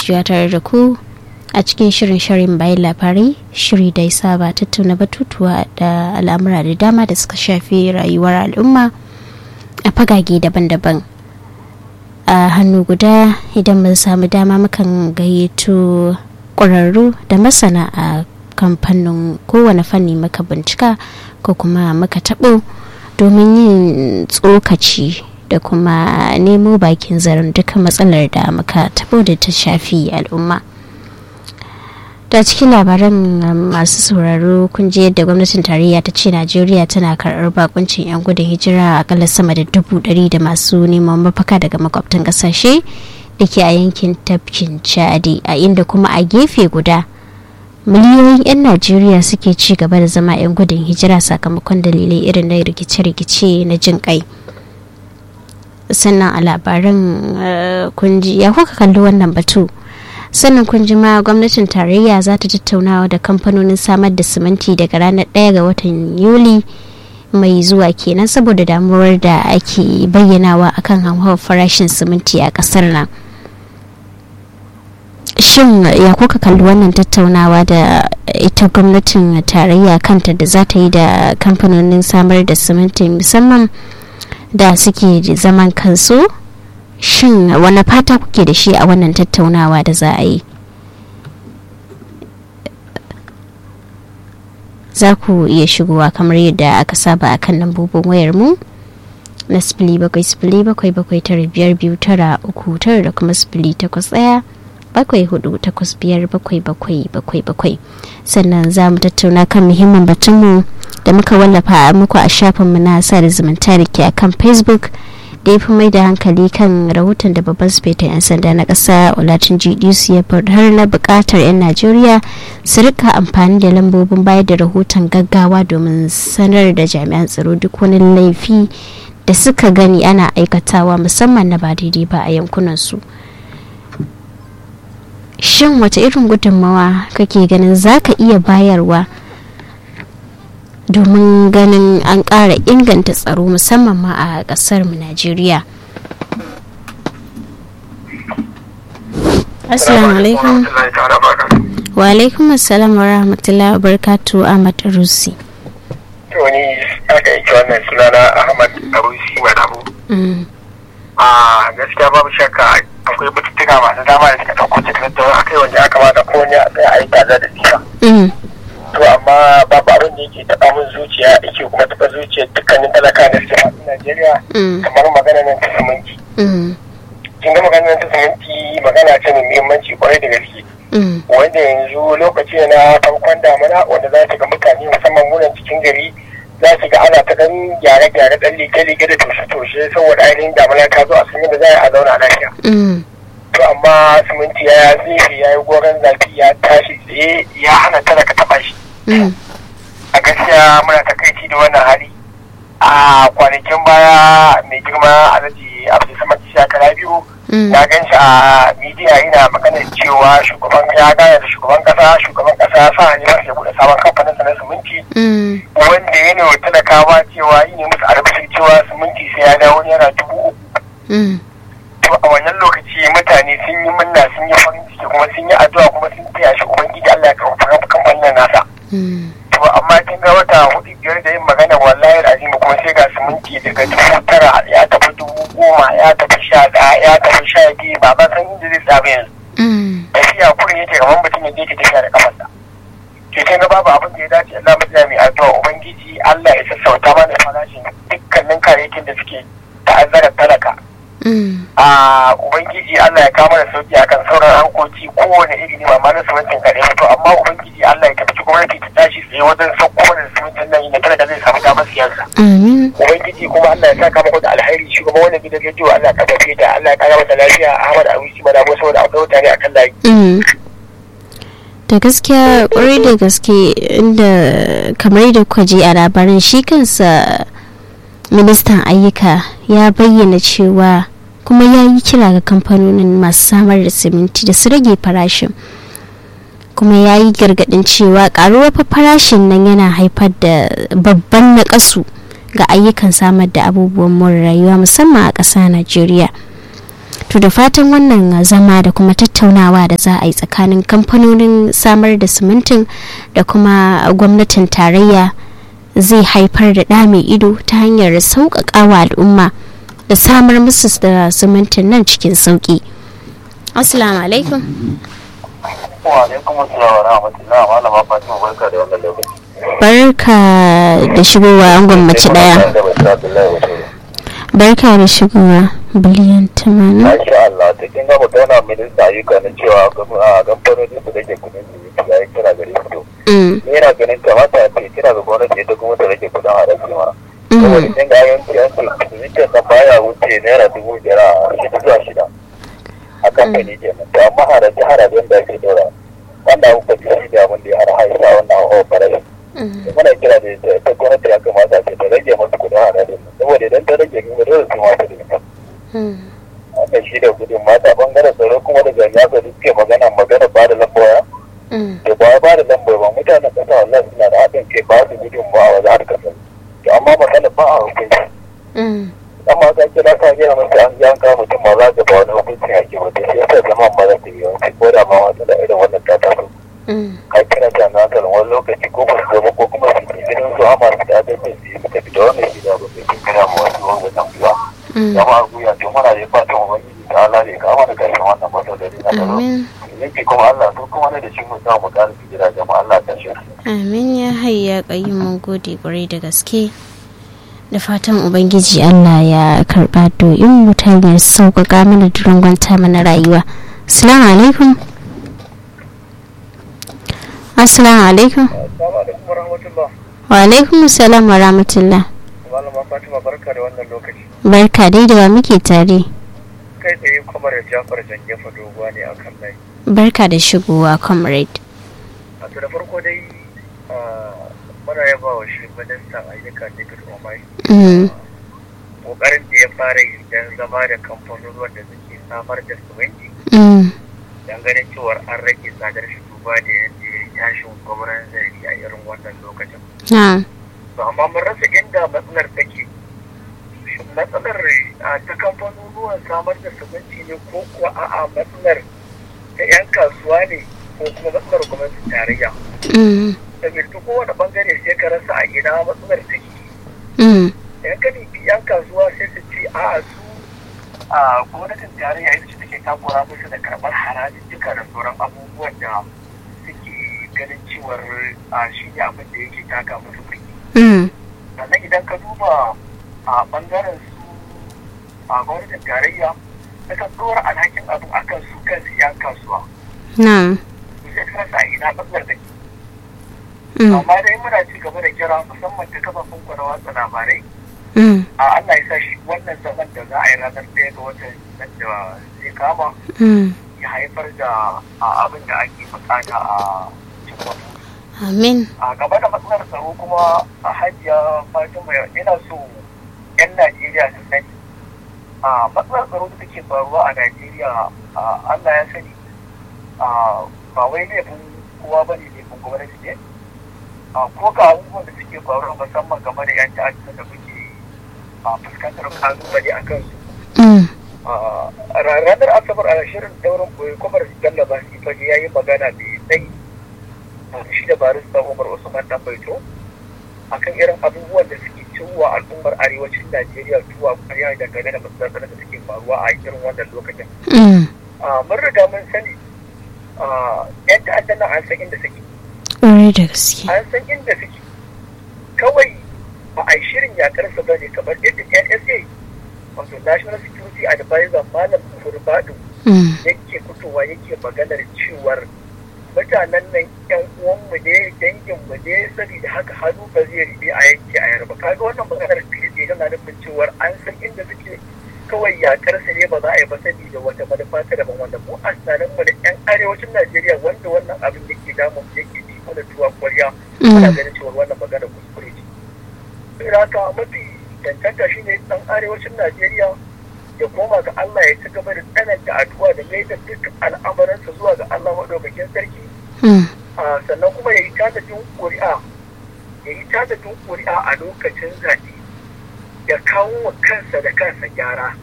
kasancewa tare da ku a cikin shirin shirin bayan labarai shiri da ya saba tattauna batutuwa da al'amura da dama da suka shafi rayuwar al'umma a fagage daban-daban a hannu guda idan mun samu dama mukan gayyato ƙwararru da masana a kamfanin kowane fanni muka bincika ko kuma muka taɓo domin yin tsokaci da kuma nemo bakin zaren duka matsalar da muka taɓo da ta shafi al'umma da cikin labaran masu sauraro kun je yadda gwamnatin tarayya ta ce najeriya tana karɓar bakuncin 'yan gudun hijira akalla sama da dubu ɗari da masu neman mafaka daga makwabtan ƙasashe da ke a yankin tafkin chadi a inda kuma a gefe guda miliyoyin 'yan najeriya suke ci gaba da zama 'yan gudun hijira sakamakon dalilai irin na rikice-rikice na jin kai sannan a labaran kunji ya kuka kalli wannan batu sannan kunji ma gwamnatin tarayya za ta tattaunawa da kamfanonin samar da siminti daga ranar 1 ga watan yuli mai zuwa kenan saboda damuwar da ake bayyanawa akan hauhawar farashin siminti a kasar nan shin ya kuka kalli wannan tattaunawa da ita gwamnatin tarayya kanta da za ta yi da kamfanonin samar da siminti musamman da suke zaman kansu shin wani fata kuke da shi a wannan tattaunawa da za a yi za ku iya shigowa kamar yadda aka saba a kan lambobin wayar mu na sifili bakwai sifili bakwai bakwai tara biyar biyu tara uku tara da kuma sifili takwas ɗaya bakwai hudu takwas biyar bakwai bakwai bakwai bakwai sannan za mu tattauna kan muhimmin batunmu da muka wallafa muku a shafinmu na sada zumunta da ke akan facebook da ya fi mai da hankali kan rahoton da babban sufetan 'yan sanda na ƙasa olatin gdc ya har na buƙatar 'yan najeriya su rika amfani da lambobin bayar da rahoton gaggawa domin sanar da jami'an tsaro duk wani laifi da suka gani ana aikatawa musamman na ba daidai ba a yankunansu shin wace irin gudunmawa kake ganin za ka iya bayarwa domin ganin an ƙara inganta tsaro musamman ma a ƙasar mu Najeriya. Assalamu alaikum. Wa alaikum assalam wa rahmatullahi wa barakatu Ahmad Rusi. To ni aka yi wannan sunana Ahmad Arusi Madabu. A gaskiya babu shakka akwai batutuka masu dama da suka ɗauko cikin tattauna akai wanda ya kamata ko ne a tsaya a yi kaza da nisa. to amma babu abin da yake taɓa min zuciya yake kuma taɓa zuciya dukkanin talaka da suke a Najeriya kamar magana nan ta siminti. Kin ga magana nan ta siminti magana ce mai muhimmanci kwarai da gaske. Wanda yanzu lokaci na farkon damuna wanda za ga mutane musamman munan cikin gari za su ga ana ta ɗan gyare-gyare ɗan lige-lige da toshe-toshe saboda ainihin damuna ta zo a sun da za a zauna lafiya. to amma siminti ya zai ya yi goron zafi ya tashi tsaye ya hana talaka taɓa shi a gaskiya muna takaici da wannan hali a kwanakin baya mai girma alhaji abdulsamad shakara biyu na gan shi a midiya yana maganar cewa shugaban ya gane da shugaban kasa shugaban kasa sa ne masa ya buɗe sabon kamfanin sa na siminti wanda ya ne wa talakawa cewa yi ne musu albishir cewa siminti sai ya dawo naira dubu uku to a wannan lokaci mutane sun yi munna sun yi farin ciki kuma sun yi addu'a kuma sun taya shi ubangiji Allah ya karfafa kamfanin nasa to amma kin ga wata hudu biyar da yin magana wallahi azimi kuma sai ga siminti daga dubu tara ya tafi dubu goma ya tafi sha ɗaya ya tafi sha biyu ba ba san inda zai tsabe yanzu tafiya kurin yake kamar mutum ya je ki tafiya da kafarsa to kin ga babu abin da ya dace Allah mu mai addu'a ubangiji Allah ya sassauta mana farashin dukkanin kayayyakin da suke ta'azzara talaka a ubangiji Allah ya kama da sauki akan sauran hankoki kowane iri ne ba ma na simintin kaɗai to amma ubangiji Allah ya tafi gwamnati ta tashi tsaye wajen sauko da simintin nan inda talaka zai samu damar siyarsa ubangiji kuma Allah ya saka maka da alheri shi kuma wannan gidan rediyo Allah ya karfafe da Allah ya kara masa lafiya Ahmad Awisi mana ko saboda akwai mutane akan layi da gaskiya kwarai da gaske inda kamar da kuka ji a labarin shi kansa ministan ayyuka ya bayyana cewa kuma ya yi kira ga kamfanonin masu samar da siminti da su rage farashin kuma ya yi gargadin cewa karuwar farashin nan yana haifar da babban naƙasu ga ayyukan samar da abubuwan more rayuwa musamman a ƙasa najeriya to da fatan wannan zama da kuma tattaunawa da za a yi tsakanin kamfanonin samar da simintin da kuma gwamnatin tarayya zai haifar da ɗa mai ido ta hanyar sauƙaƙawa al'umma da samar musu da simintin nan cikin sauƙi assalamu alaikum wa alaikum assalam wa rahmatullah malama fatima barka da wannan lokaci barka da shigowa angon mace daya barka da shigowa biliyan tamanin Masha Allah, ta kin gama tana minista ayyuka na cewa a kamfanonin su rage kudin su ya yi kira gare su. Mm, Ni yana ganin kamata a ce kira ga gwamnati ita kuma ta rage kudin haraji ma. mm, Saboda kin ga yanki an ce zikin nan baya wuce naira dubu biyar a shida zuwa shida. A kamfani kenan. To amma haraji harajin da ake dora. Wannan abu ba shi da abin da ya har haisa wannan hawa farashi. mm, muna kira da ita ta gwamnati ya kamata ce ta rage masu kudin harajin nan. Saboda idan ta rage kuma dole su ma ta da mm, wannan shi da gudun mata bangaren tsaro kuma da jami'a ga suke magana magana ba da lamboya mm, da ba ba da lamboya ba mutanen kasa wallahi suna da haɗin kai ba su gudun ba a wajen harkar tsaro to amma magana ba a hukunci mm, amma ka kira ka gina masa an yan kawo mutum ma za ka ba wani hukunci a kewa da shi yasa zaman ma za ta yi yawanci ko da ma wata da irin wannan ta taso mm, ka kira jami'an tsaron wani lokaci ko ba su zama ko kuma su ke gidan su amma su da adalcin su yi suka fita wannan shi da abin da ke kira ma wasu wanda nan biya mm. zama guya to muna da fatan ubangiji ta Allah ne ka mana gashin wannan matsaloli na tsaro amin yanki kuma Allah to kuma ne da shi mun samu ƙara su gida jama'a Allah ta shi amin ya hayya ƙayyum mun gode ƙwarai da gaske da fatan ubangiji allah ya karɓa doyin mu ta hanyar sauƙaƙa mana da rangwanta mana rayuwa assalamu alaikum assalamu alaikum Assalamu alaikum warahmatullah wa alaikum salam wa rahmatullah malama Fatima barka da wannan lokaci barka dai da wa muke tare kai tsaye kamar Jafar Jangefa doguwa ne akan lai barka da shigowa comrade a to da farko dai muna yaba wa shi ministan ayyuka David Omai Mm, kokarin da ya fara yi don zama da kamfanonuwan da suke samar da siminti mm, don ganin cewar an rage tsadar shi duba da yadda ya tashin gwamnan zari a irin wannan lokacin na to amma mun rasa inda matsalar take shin matsalar a ta kamfanonuwan samar da siminti ne ko kuwa a'a matsalar ta 'yan kasuwa ne ko kuma matsalar gwamnatin tarayya mm, saboda ta kowane bangare sai ka rasa a ina matsalar take mm, yan ka dubi 'yan kasuwa sai su ce a'a su a gwamnatin tarayya ita ce take takura musu da karɓar harajin duka da sauran abubuwan da suke ganin cewar a shi ne abin da yake taka musu birki mm, sannan idan ka duba a bangaren su a gwamnatin tarayya na kan ɗora alhakin abin akan su kansu 'yan kasuwa na su sai ka rasa a ina matsalar da ke mm, amma dai muna ci gaba da kira musamman ta kafafen kwana watsa labarai mm, a Allah ya sa shi wannan zaman da za a yi ranar ɗaya ga watan nan da zai kama mm. ya haifar da a, abin da ake bukata a cikin amin a gaba da matsalar tsaro kuma a hajiya fatima ina so 'yan najeriya su sani a matsalar tsaro da take faruwa a najeriya a, allah ya sani a, ba wai laifin kowa ba ne laifin gwamnati ne a, ko ga abubuwan da suke faruwa musamman game da 'yan ta'adda da muke a, fuskantar kalubale a kansu mm, a ranar asabar a shirin daurin koyi kwamar bello ba su fage ya yi magana mai tsayi a shi da barista umar usman dan baito akan irin abubuwan da suke ciwa al'ummar arewacin najeriya tuwa kwarya dangane da matsalar da suke faruwa a irin wannan lokacin mm. a mun riga mun sani a yan ta'adda nan an san inda suke ƙwarai da gaske an san inda suke kawai ba a yi shirin yakar su bane kamar yadda nsa wato national security advisor malam furbadu Mm, yake fitowa yake maganar cewar mutanen nan yan uwanmu ne danginmu ne saboda haka hannu ba zai riɓe a yanke a yarba kaga wannan maganar fili tana nufin cewar an san inda suke kawai yakar su ne ba za a yi ba saboda wata manufa ta daban wanda mu a tunanin mu da yan arewacin Najeriya wanda wannan abin yake damun yake ci mana tuwa kwarya ana mm, ganin cewar wannan magana kuskure ce. Saboda haka mafi cancanta shine dan arewacin Najeriya ya koma ga Allah ya ci gaba da tsananta addu'a da mai da duk al'amuransa zuwa ga Allah maɗaukakin sarki mm, a sannan kuma ya yi tanadin ƙuri'a ya yi tanadin ƙuri'a a lokacin zaɓe ya kawo wa kansa da kansa gyara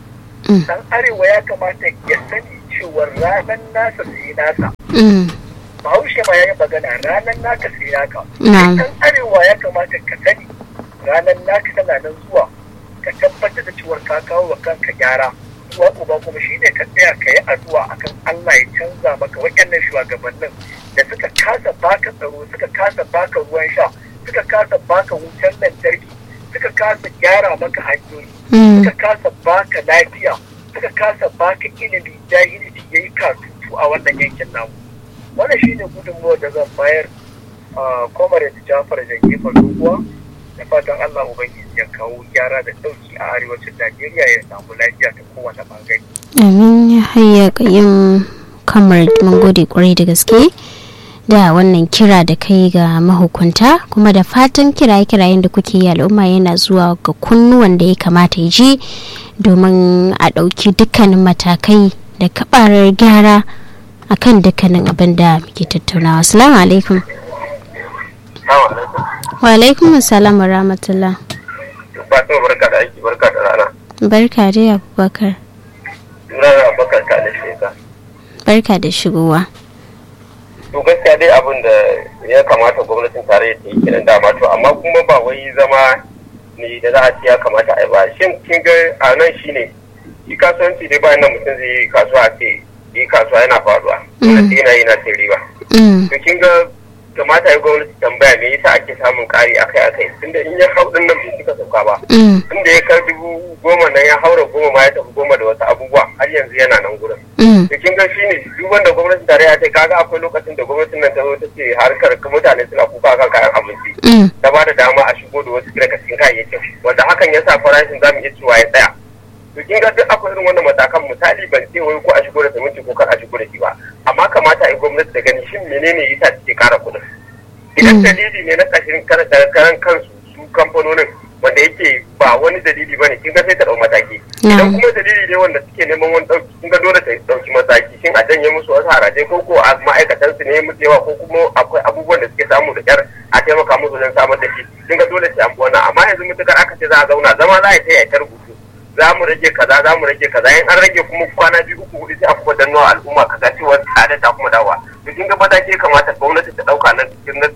dan arewa ya kamata ya sani cewa ranar nasa sai nasa bahaushe ma ya yi magana ranar naka sai naka dan arewa ya kamata ka sani ranar naka tana nan zuwa ka tabbatar da cewa ka kawo wa kanka gyara uwa uba kuma shi ne ka tsaya ka yi addu'a akan Allah ya canza maka waɗannan shugabannin da suka kasa baka tsaro suka kasa baka ruwan sha suka kasa baka wutar lantarki suka kasa gyara maka hanyoyi suka kasa baka lafiya suka kasa baka ilimi jahilci ya yi katutu a wannan yankin namu wannan shi ne gudunmuwar da zan bayar a comrade jafar da gefen doguwa da fatan allah ubangiji ya kawo gyara da ɗauki a arewacin najeriya ya samu lafiya ta kowane bangare amin ya hayya yin kamar mun gode kwarai da gaske da wannan kira da kai ga mahukunta kuma da fatan kiraye-kirayen da kuke yi al'umma yana zuwa ga kunnuwan da ya kamata ya je domin a ɗauki dukkanin matakai da kabarar gyara akan dukkanin abin da muke tattaunawa assalamu alaikum wa alaikum assalam wa rahmatullah Fatima barka da aiki barka da rana barka dai abubakar Sunana Abubakar ka da sheka barka da shigowa to gaskiya dai abin da ya kamata gwamnatin tarayya ta yi kenan dama to amma kuma ba wai zama ne da za a ce ya kamata a yi ba shin kin ga a nan shine shi kasuwanci dai bayan nan mutum zai yi kasuwa a ce yi kasuwa yana faruwa wanda sai yana yi na sai riba to kin ga kamata ya gwamnati tambaya me yasa ake samun kari akai akai tunda in ya hau din nan bai cika sauka ba tunda ya kar dubu goma nan ya haura goma ma ya tafi goma da wasu abubuwa har yanzu yana nan gurin da kin ga shine duk wanda gwamnatin tarayya ta kaga akwai lokacin da gwamnatin nan ta zo ta ce harkar mutane suna kuka kan kayan abinci ta ba da dama a shigo da wasu daga cikin kayayyakin wanda hakan ya sa farashin zamu iya cewa ya tsaya to kin ga duk akwai irin wannan matakan misali ban ce wai ko a shigo da siminti ko kar a shigo da shi ba amma kamata a yi gwamnati da gani shin menene yasa take kara kuɗin idan dalili ne na kashin karan kansu su kamfanonin wanda yake ba wani dalili bane kin ga sai ta dau mataki idan kuma dalili ne wanda suke neman wani dauki kin ga dole ta dauki mataki shin a janye musu wasu haraje ko ko a ma'aikatan su ne musu yawa ko kuma akwai abubuwan da suke samu da kyar a taimaka musu don samar da shi kin ga dole sai an wannan amma yanzu mutukar aka ce za a zauna zama za a yi ta rubutu za mu rage kaza za mu rage kaza in an rage kuma kwana biyu uku hudu sai a kuma danno al'umma kaza cewa tsada ta kuma dawa to kin ga mataki kamata gwamnati ta dauka na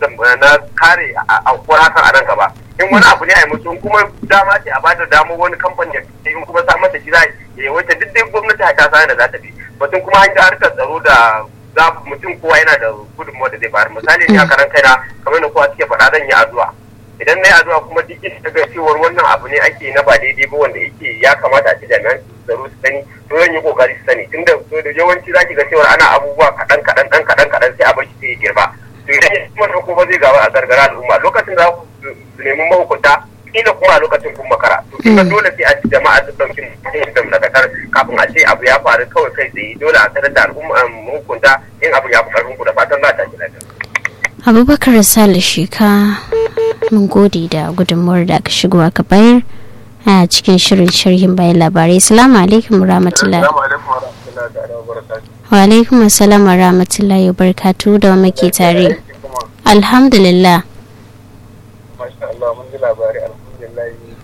na kare a hakan a nan gaba in wani abu ne a yi musu kuma dama ce a bada damar wani kamfani ya in kuma samar da shi za ya yi wata duk dai gwamnati ta sani da za ta bi batun kuma an ga harkar tsaro da za mutum kowa yana da gudunmawa da zai bayar misali ne a karan kaina kamar da kowa suke faɗa zan yi addu'a idan na yi addu'a kuma duk inda ga cewar wannan abu ne ake na ba daidai ba wanda yake ya kamata a ci jami'an tsaro su sani to zan yi kokari su sani tunda da yawanci zaki ga cewar ana abubuwa kaɗan kaɗan ɗan kaɗan kaɗan sai a bar shi sai ya girma to idan ya kuma ko ba zai gaba a gargara al'umma lokacin da ku nemi mahukunta kila kuma a lokacin kun makara to kika dole sai a ci jama'a su ɗauki mutum da dakatar kafin a ce abu ya faru kawai kai tsaye dole a sanar da al'umma mahukunta in abu ya fi ƙarfin ku da fatan za ta ji lafiya. abubakar sale sheka mun gode da gudunmuwar da aka shigo aka bayar a cikin shirin sharhin bayan labarai salamu alaikum rahmatullah wa alaikum assalam wa rahmatullahi wa barakatu da muke tare alhamdulillah masha Allah mun ji labari alhamdulillah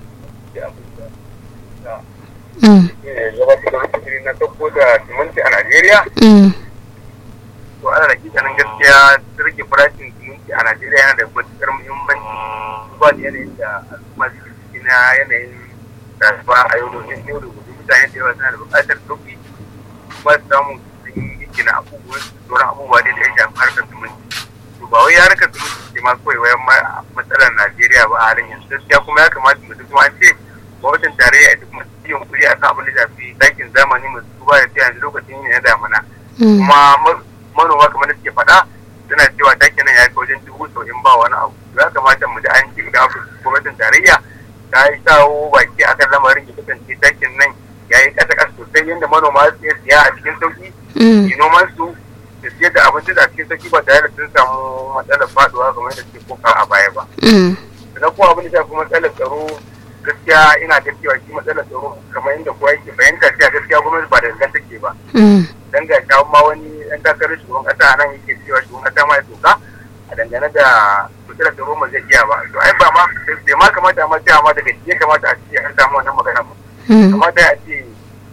gabatar da mutum na dauko da siminti a Najeriya to ana da kikanin gaskiya rage farashin siminti a Najeriya yana da matuƙar muhimmanci ba da yanayin da al'umma suke ciki na yanayin rayuwa a yau da yau da gobe mutane da yawa suna da buƙatar sauƙi kuma su samu sun yi gina abubuwan sauran abubuwa da ya shafi harkar siminti to ba wai ya harkar siminti ce ma kawai wayan matsalar Najeriya ba a halin yanzu gaskiya kuma ya kamata mu duk an ce gwamnatin tarayya ita kuma su yin kuri akan abin da shafi takin zamani masu duba da yanzu lokacin yin na damana kuma manoma kamar da suke faɗa suna cewa takin nan ya kai wajen dubu sau'in ba wani abu ya kamata mu da an ci ga gwamnatin tarayya ta yi kawo baki akan lamarin ya kasance takin nan ya yi ƙasa ƙasa sosai yadda manoma su iya siya a cikin sauki yi noman su da siyar da abinci da a cikin sauki ba tare da sun samu matsalar faɗuwa kamar da suke koka a baya ba. Sannan kuma abin da shafi matsalar tsaro gaskiya ina da cewa shi matsalar tsaro kamar yadda kowa yake fahimta cewa gaskiya gwamnati ba da gangan take ba. Dan ga kawo ma wani ɗan takarar shugaban ƙasa nan yake cewa shugaban ƙasa ma ya soka a dangane da matsalar tsaro ma zai iya ba. To ai ba ma bai ma kamata ma cewa ma daga shi ya kamata a ce an samu wannan magana ba. Kamata a ce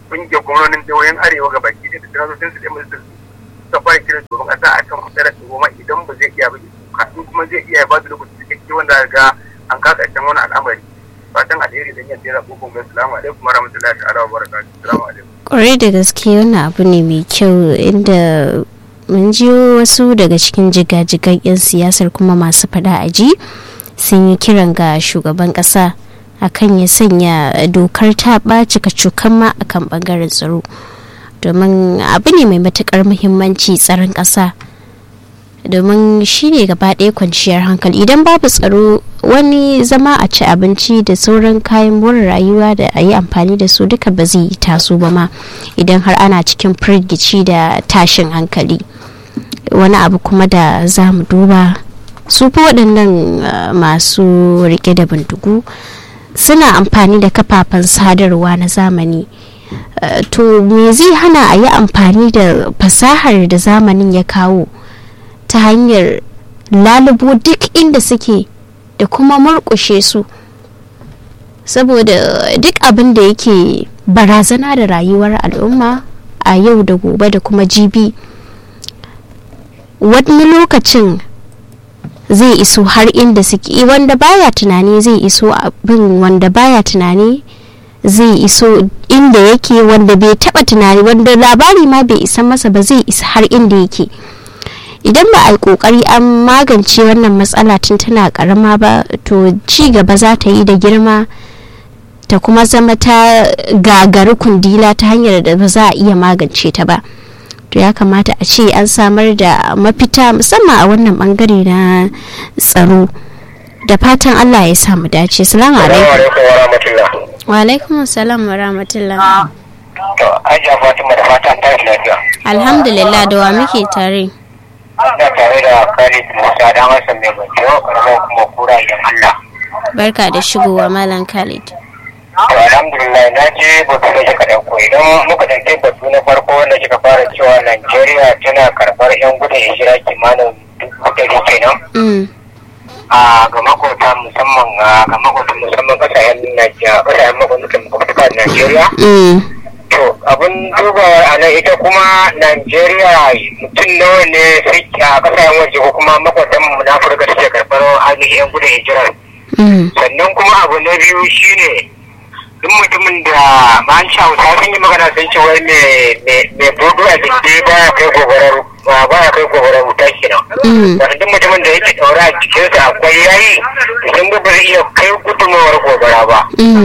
kungiyar gwamnonin jihohin arewa ga baki da sanatocin su da majalisar suka fara kiran shugaban kasa a kan matsalar tsaro ma idan ba zai iya ba kafin kuma zai iya ba da lokaci cikakke wanda ga an kasa ƙarshen wani al'amari fatan alheri da yadda ya zaɓo kuma salamu alaikum wa rahmatullahi ta'ala wa barakatuhu salamu alaikum kwarai da gaske wannan abu ne mai kyau inda mun ji wasu daga cikin jigajigan 'yan siyasar kuma masu fada a ji sun yi kiran ga shugaban kasa akan ya sanya dokar ta ɓaci kacokan ma akan ɓangaren tsaro domin abu ne mai matuƙar muhimmanci tsaron ƙasa domin shi ne gaba ɗaya kwanciyar hankali idan babu tsaro wani zama a ci abinci da sauran kayan more rayuwa da a yi amfani da su duka ba zai taso ba ma idan har ana cikin firgici da tashin hankali wani abu kuma da za mu duba su fi waɗannan masu rike da bindigu suna amfani da kafafen sadarwa na zamani to me zai hana a yi amfani da fasahar da zamanin ya kawo ta hanyar lalubo duk inda suke da kuma murƙushe su saboda duk abin da yake barazana da rayuwar al'umma a yau da gobe da kuma jibi wani lokacin zai iso har inda suke wanda baya tunani zai iso abin wanda baya tunani zai iso inda yake wanda bai taba tunani wanda labari ma bai isa masa ba zai isa har inda yake idan ba a yi kokari an magance wannan matsala tun tana karama ba to ci gaba za ta yi da girma ta kuma zama ta gagari kundila ta hanyar da ba za a iya magance ta ba to ya kamata a ce an samar da mafita musamman a wannan bangare na tsaro da fatan allah ya samu dace salamu alaikum wa alaikum salam wa rahmatullah to ajiya fatima da fatan ta lafiya alhamdulillah da wa muke tare ina tare da Khalid Musa dan Hassan mai gwajo karamar kuma kura idan Allah. Barka da shigowa Malam Khalid. To alhamdulillah na je batu da kika dauko idan muka dauke batu na farko wanda kika fara cewa Najeriya tana karbar yan gudun hijira kimanin dubu ɗari kenan. A ga makota musamman ga makota musamman kasashen Najeriya kasashen makwabta Najeriya. to abin dubawa a nan ita kuma Najeriya mutum nawa ne suke a kasashen waje ko kuma makwatan mu na Afirka suke karɓar ainihin yan gudun hijirar. Sannan kuma abu na biyu shine duk mutumin da man hausa sun yi magana sun ce wai mai bodo a jiki baya kai gobarar baya kai gobarar wuta kenan. Wanda duk mutumin da yake ɗaura a jikinsa akwai yayi sun ba zai iya kai gudunmawar gobara ba.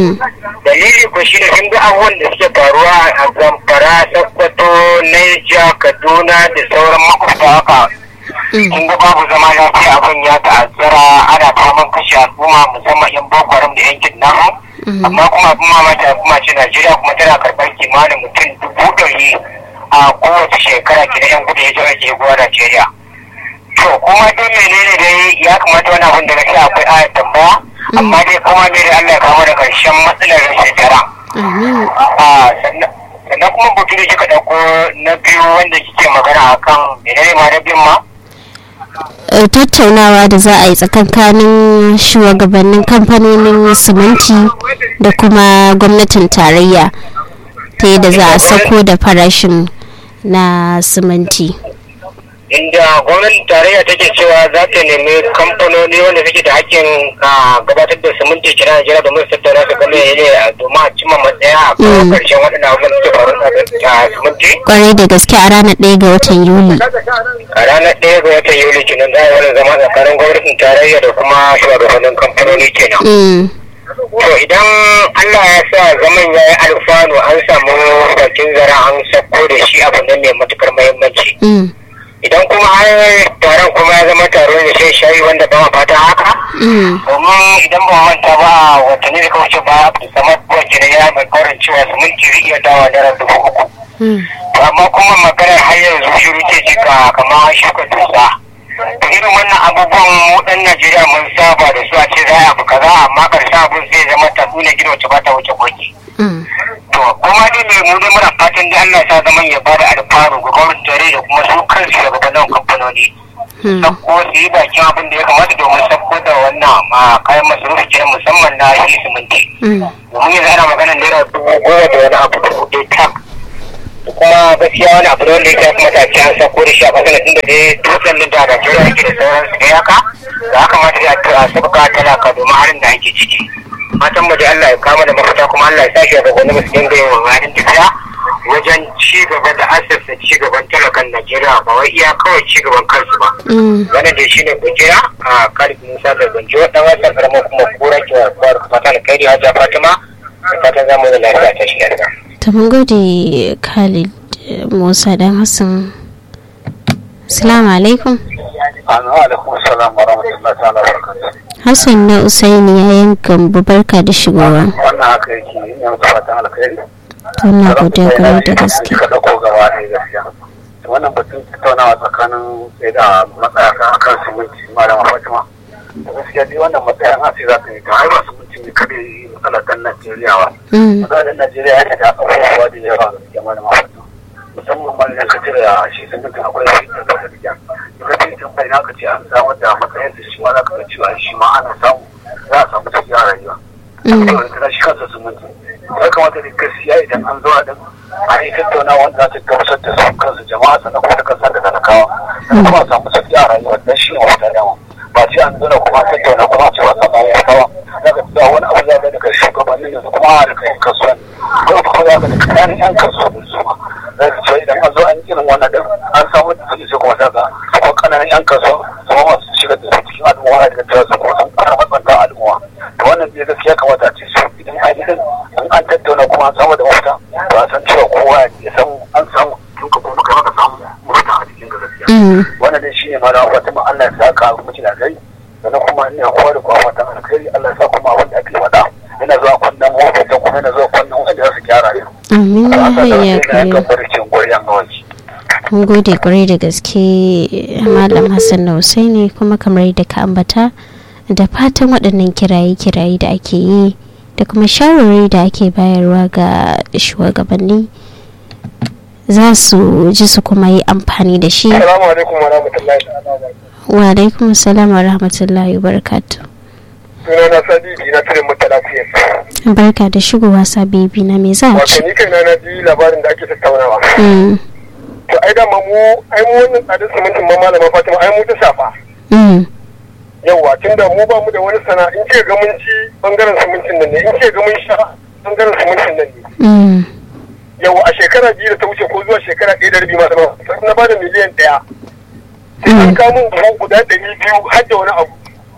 dalili ko shi ne sun ga abubuwan da suke faruwa a zamfara sokoto naija kaduna da sauran makwabta haka sun ga babu zama lafiya abin ya ta'azzara ana faman kashe al'umma musamman yan boko haram da yan kidnapping amma kuma abin mamaki kuma ce najeriya kuma tana karɓar kimanin mutum dubu ɗari a kowace shekara ke da yan gudun hijira ke guwa najeriya to kuma dai menene dai ya kamata wani abin da gaskiya akwai ayat tambaya amma dai kuma dai da Allah ya kawo da karshen matsalar rashin tara. Sannan kuma butu da kika ɗauko na biyu wanda kike magana akan menene ma na biyun ma? tattaunawa da za a yi tsakankanin shugabannin kamfanonin siminti da kuma gwamnatin tarayya ta yadda za a sako da farashin na siminti. inda gwamnatin tarayya take cewa za ta nemi kamfanoni wanda suke da hakkin gabatar da siminti kira Najeriya domin su tattauna su game ne domin a cimma matsaya a kawo karshen waɗannan abubuwan da suke faru da siminti. Kwarai da gaske a ranar ɗaya ga watan Yuli. A ranar ɗaya ga watan Yuli kenan za a yi wani zama tsakanin gwamnatin tarayya da kuma shugabannin kamfanoni kenan. To idan Allah ya sa zaman ya yi alfanu an samu bakin zara an sako da shi abu ne mai matukar muhimmanci. idan kuma har taron kuma ya zama taro ne sai shayi wanda ba fata haka domin idan ba manta ba watanni da kawai ba abu samar wacce da ya mai kaurin cewa su minti zai iya dawa naira dubu uku amma kuma maganar har yanzu shiru ce jika kamar shuka dusa da irin wannan abubuwan mu dan Najeriya mun saba da su a ce za a abu kaza amma karshen abun sai zama ta nuna gido wacce ba ta wuce koki to kuma dai mai mu dai muna fatan dai Allah ya sa zaman ya bada alfaru ga gwamnati tare da kuma su kansu da gabanin kamfanin matsaloli sakko su yi bakin abin da ya kamata domin sakko da wannan kayan masarufi kenan musamman na shi siminti domin yanzu ana magana naira dubu goma da wani abu dubu ɗaya tak kuma gaskiya wani abu da wanda ya kamata a ce an sakko da shi a ƙasar tunda dai dutsen da Najeriya yake da sauransu da yaka ya kamata ya sauka talaka domin harin da ake ciki fatan mu da Allah ya kama da mafita kuma Allah ya sa shi ga gwamnati su dinga yin wani tafiya wajen ci gaba da asasa ci gaban talakan Najeriya ba wai iya kawai ci gaban kansu ba. Wannan da shi ne kujera a Khalid Musa da Ganjo dan wasan karamar kuma kura ke wa fata da kai da Fatima da fatan zamu da lafiya ta shi daga. Ta mun gode Khalid Musa dan Hassan. Assalamu alaikum. alaikum salam wa rahmatullahi ta'ala wa barakatuh. Hassan na Usaini ya yanka barka da shigowa. Wannan haka yake yin fatan alkhairi. Wannan godiya gare da gaske. Ka dauko gaba ne gaskiya. Wannan batun tattaunawa tsakanin sai da matsaya kan akan siminti malama Fatima. Da gaskiya dai wannan matsayin asi za ta yi ta haifa siminti ne kada yi matsalar dan Najeriya ba. Matsalar Najeriya yana da abubuwa da yawa gaskiya malama Fatima. Musamman ma idan ka cire shi siminti akwai shi da kasa da gyan. Ka ce tun bai ka ce an samar da matsayin da shi ma za ka ga cewa shi ma ana samu za a samu tafiya rayuwa. Saboda shi kansa siminti. ya kamata da gaskiya idan an zo a din a yi tattauna wanda za ta gamsar da su kansu jama'a sannan kuma da kansa da talakawa sannan kuma a samu sauki a rayuwa dan shi ne wata dama ba ce an zo kuma tattauna kuma a ce wasa ba ya kawa za ka tsaya wani abu za ka daga shugabannin yanzu kuma a daga yan kasuwan ko kuma za ka daga ƙananan yan kasuwan su ma za ka ce idan an zo an irin wannan din an samu da su sai kuma za ka ko ƙananan yan kasuwa su ma masu shigar da su cikin al'umma daga tara su kuma sun ƙara matsanta al'umma to wannan bai gaskiya kamata a ce su idan ainihin an an tattauna kuma an samu da mafita to an san cewa kowa ya san an samu tun ka kuma kai maka samu mafita a cikin gaskiya wannan dai shine ma da wata ma Allah ya saka abu mutum da kai sannan kuma ina kowa da kowa fatan alkhairi Allah ya sa kuma abin da ake faɗa yana zuwa kwannan mafita kuma yana zuwa kwannan wanda za su gyara yau. Amin ya kare. Mun gode kwarai da gaske Malam Hassan na Husaini kuma kamar yadda ka ambata da fatan waɗannan kiraye-kiraye da ake yi da kuma shawarwari da ake bayarwa ga shugabanni za su ji su kuma yi amfani da shi. Assalamu alaikum wa rahmatullahi Wa alaikum salam wa rahmatullahi wa barakatu. Suna na Sabibi na turin mutala kuyen. Barka da shigowa Sabibi na me za a ci? Wato ni kaina na ji labarin da ake tattaunawa. To ai dama mu ai mu wannan tsadar simintin ma malama Fatima ai mu ta shafa. yawwa tunda mu ba mu da wani sana in ce ga mun ci bangaren simintin nan ne in ce ga mun sha bangaren simintin nan ne yawwa a shekara biyu da ta wuce ko zuwa shekara ɗaya da rabi masu ma na ba da miliyan ɗaya sai an kawo min buhu guda ɗari biyu har da wani abu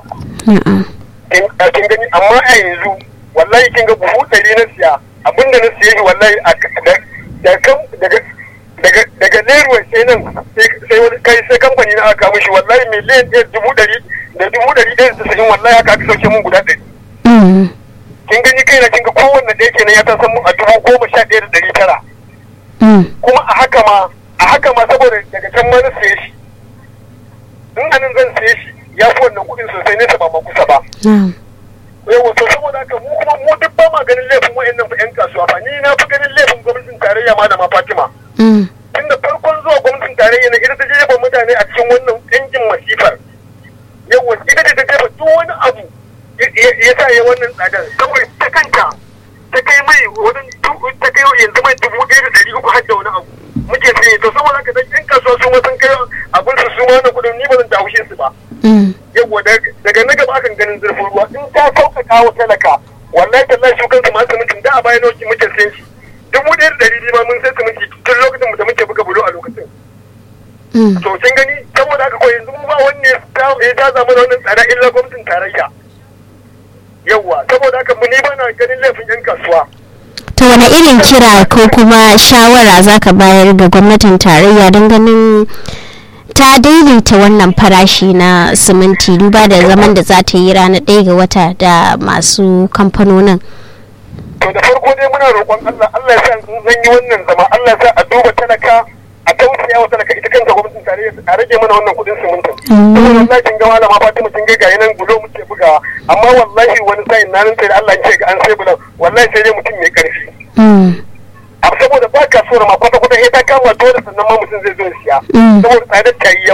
kin gani amma a yanzu wallahi kin ga buhu ɗari na siya abinda na siya shi wallahi daga daga daga leruwa sai nan sai wani kai sai kamfani na aka mishi wallahi miliyan ɗaya dubu ɗari da dubu ɗari ɗaya da tasa'in wallahi haka aka sauke mun guda ɗari. kin gani kai na kin ga kowanne ɗaya kenan ya tasan mun a dubu goma sha ɗaya da ɗari tara. kuma a haka ma a haka ma saboda daga can ma na siye shi in anan zan siye shi ya fi wannan kuɗin sosai nesa ba ma kusa ba. yawa to saboda haka mu kuma mu duk ba ma ganin laifin wa'annan fa 'yan kasuwa ba ni na fi ganin laifin gwamnatin tarayya ma da ma Fatima. tunda farkon zuwa gwamnatin tarayya na ita ta jefa mutane a cikin wannan ɗangin masifar yawa ita ce ta jefa duk wani abu ya sa ya wannan tsadar saboda ta kanta ta kai mai wurin ta kai yanzu mai dubu ɗaya da ɗari uku har da wani abu muke sai to saboda haka dan ƴan kasuwa su ma sun kai abin su su ma wannan kuɗin ni ba zan dawo su ba yawa daga na gaba akan ganin zurfin ruwa in ta sauƙaƙa wa talaka wallahi tallahi su kansu masu mutum da a bayan muke sayan shi dubu ɗaya da ɗari biyu ma mun sai siminti tun lokacin da muke buga bulo a lokacin. To kin gani saboda haka ko yanzu ba wanne ya ta zama da wannan tsada illa gwamnatin tarayya. Yawwa saboda haka mu ni ba na ganin laifin yan kasuwa. To wani irin kira ko kuma shawara za ka bayar ga gwamnatin tarayya don ganin ta daidaita wannan farashi na siminti duba da zaman da za ta yi ranar ɗaya ga wata da masu kamfanonin. to da farko dai muna roƙon Allah Allah ya sa zan yi wannan zama Allah ya sa a duba talaka a tausaya wa talaka ita kanta gwamnatin tarayya a rage mana wannan kuɗin simintin saboda wallahi kin ga malama Fatima kin ga gayi nan bulo muke bugawa amma wallahi wani sa'in na nan sai da Allah ya ce ga an sai bulo wallahi sai dai mutum mai karfi a saboda ba kasuwar ma kwata kwata sai ta kama dole sannan ma mutum zai zo ya siya saboda tsadar ta yi yawa to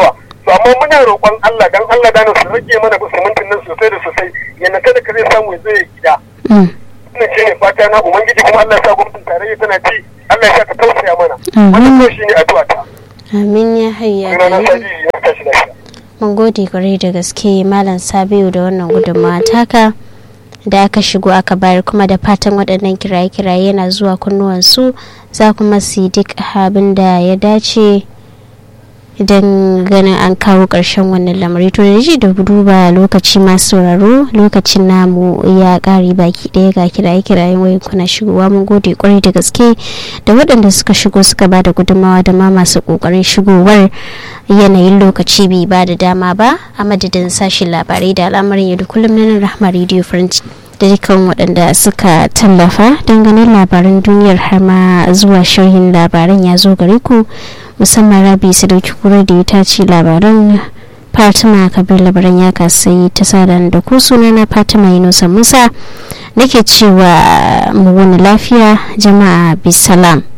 to amma muna roƙon Allah dan Allah da su rage mana simintin nan sosai da sosai yana kada ka zai samu ya zo ya gida ina ce ne fata na ubangiji kuma Allah ya sa gwamnatin tarayya tana ci Allah ya sa ta tausaya mana wannan ko shine addu'a ta amin ya hayya mun gode kwarai da gaske malam sabiu da wannan gudunmawa taka da aka shigo aka bayar kuma da fatan waɗannan kiraye-kiraye yana zuwa kunnuwansu za kuma su yi duk abin da ya dace idan ganin an kawo ƙarshen wannan lamari to da ji da duba lokaci masu sauraro lokacin namu ya ƙare baki ɗaya ga kiraye-kirayen wayan kuna shigowa mun gode kwarai da gaske da waɗanda suka shigo suka ba da gudunmawa da ma masu ƙoƙarin shigowar yanayin lokaci bai ba da dama ba a madadin sashen labarai da al'amarin yau da kullum na rahma radio french da dukkan waɗanda suka tallafa don ganin labaran duniyar har ma zuwa sharhin labaran ya zo gare ku musamman rabi su dauki kura da ya tace labaran fatima kabir labaran ya kasai ta sada da ku suna na fatima yunusa musa nake cewa mu wani lafiya jama'a bisalam